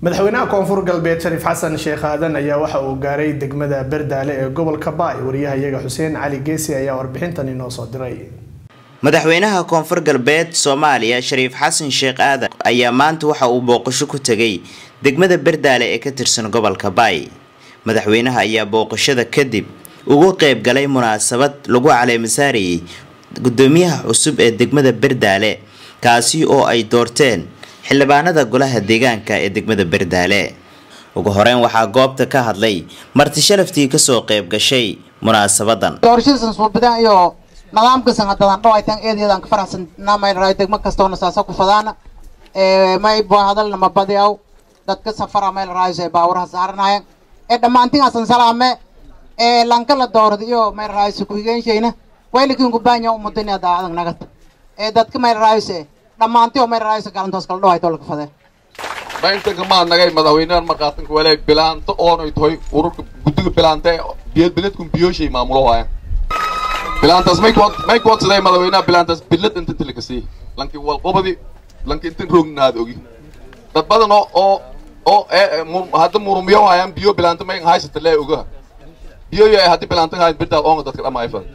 madaxweynaha koonfur galbeed shariif xasan sheekh aadan ayaa waxa uu gaaray degmada berdaale ee gobolka baay wariyahayaga xuseen cali geesi ayaa warbixintan inoo soo diray madaxweynaha koonfur galbeed soomaaliya shariif xasan sheekh aadan ayaa maanta waxa uu booqasho ku tegay degmada berdaale ee ka tirsan gobolka baay madaxweynaha ayaa booqashada kadib ugu qeyb galay munaasabad lagu caleemasaarayay gudoomiyaha cusub ee degmada berdaale kaasi oo ay doorteen xildhibaanada golaha deegaanka ee degmada berdaale ugu horeyn waxaa goobta ka hadlay marti sharaftii kasoo qeyb gashay munaasabadan doorashadiisan suulbidaan iyo nidaamkiisan hadadan dhawaytan eedeedan ka faraxsanaa may raay degmo kastoona saasa ku fadaana may bo hadalna ma badi aw dadka safara meel raayso ee baawuraha saaranayan ee dhammaantinaasan salaame ee lanka la doorada iyo meel raayso kuhigeenshayna waylikin kubaanya umudania daacadan nagad ee dadka meel raayso dhammaanti oo meel raayso galantoos kala dhawayto laka fadee baintanka maa nagay madaxweynahan markaatanka walay bilaanto oonay tahay ururka guddiga bilaanta biyad biladkun biyooshay maamulo waaya bilaantaas may kuwad may kuwadsaday madaxweynaha bilaantaas bilad inta tilakasii lanki walqobadi lanki intan roognaad ogi dad badan oo oo oo hadda murumiyo hayaan biyo bilaanta may haysata lee ogaha biyo yo haddi bilaanta hayn birdaad oonga dadka dhama ayfan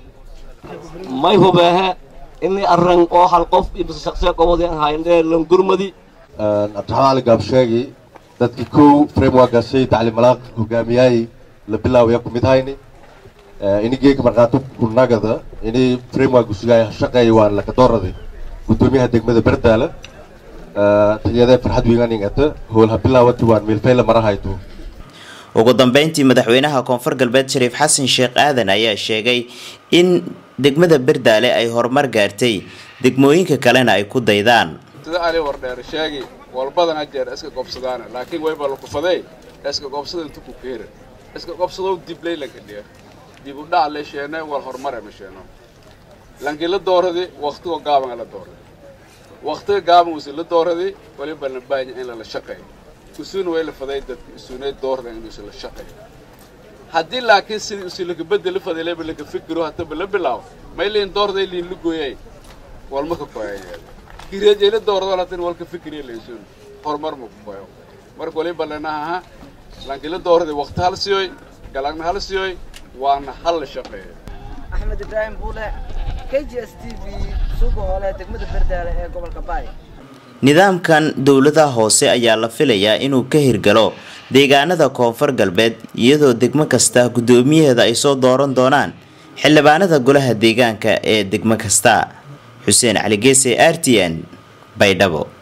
may hubeehe ini arran oo hal qof iyo shaksiya qobodi hayndee langurmadi cabdiraxmaan ali gaabsheegi dadkii kow frameworkaasay tacliimalaaq hogaamiyaay la bilaawaya ku mid hayni ini geega markaato kunagada ini framework usugaay shaqeeya waan lakadooradi gudoomiyaha degmada berdaala taliyadee farxad wiiganingata howl ha bilaawati waan miilfayla marahayto ugu dambeyntii madaxweynaha koonfur galbeed shariif xasan sheekh aadan ayaa sheegay in degmada berdaale ay horumar gaartay degmooyinka kalena ay ku daydaan sida ali wardheer sheegi walbadana jeer iska gobsadaana laakiin wayba lakufaday iska gobsada intu ku keera iska gobsadow diblay lanka dheer dib u dhac le sheene wal horumare ma sheeno lanki la dooradi waqtigo gaaban la dooradi waqtiga gaaban usi la dooradi waliba la baanya in lala shaqeeyo usuuna way la faday dadka isuunay doorda in usi la shaqeeyo haddii laakiin sidii usi laga bedeli faday leba laga fikiro hataba la bilaabo may liin doorday liin la gooyay walma ka koyayeeda kireejayla doorado latin walka fikriya laysuun horumar ma ku koyo marka waliba lenahaha lankila doorada waqti hal siyoy galagna hal siyoy waana hal la shaqeeyo axmed ibraahim buule k g s t v suuqa hoole degmada berdaale ee gobolka baay nidaamkan dowladaha hoose ayaa la filayaa inuu ka hirgalo deegaanada koonfur galbeed iyadoo degmo kasta guddoomiyaheeda ay soo dooran doonaan xildhibaanada golaha deegaanka ee degmo kasta xuseen cali geese r t n baydhabo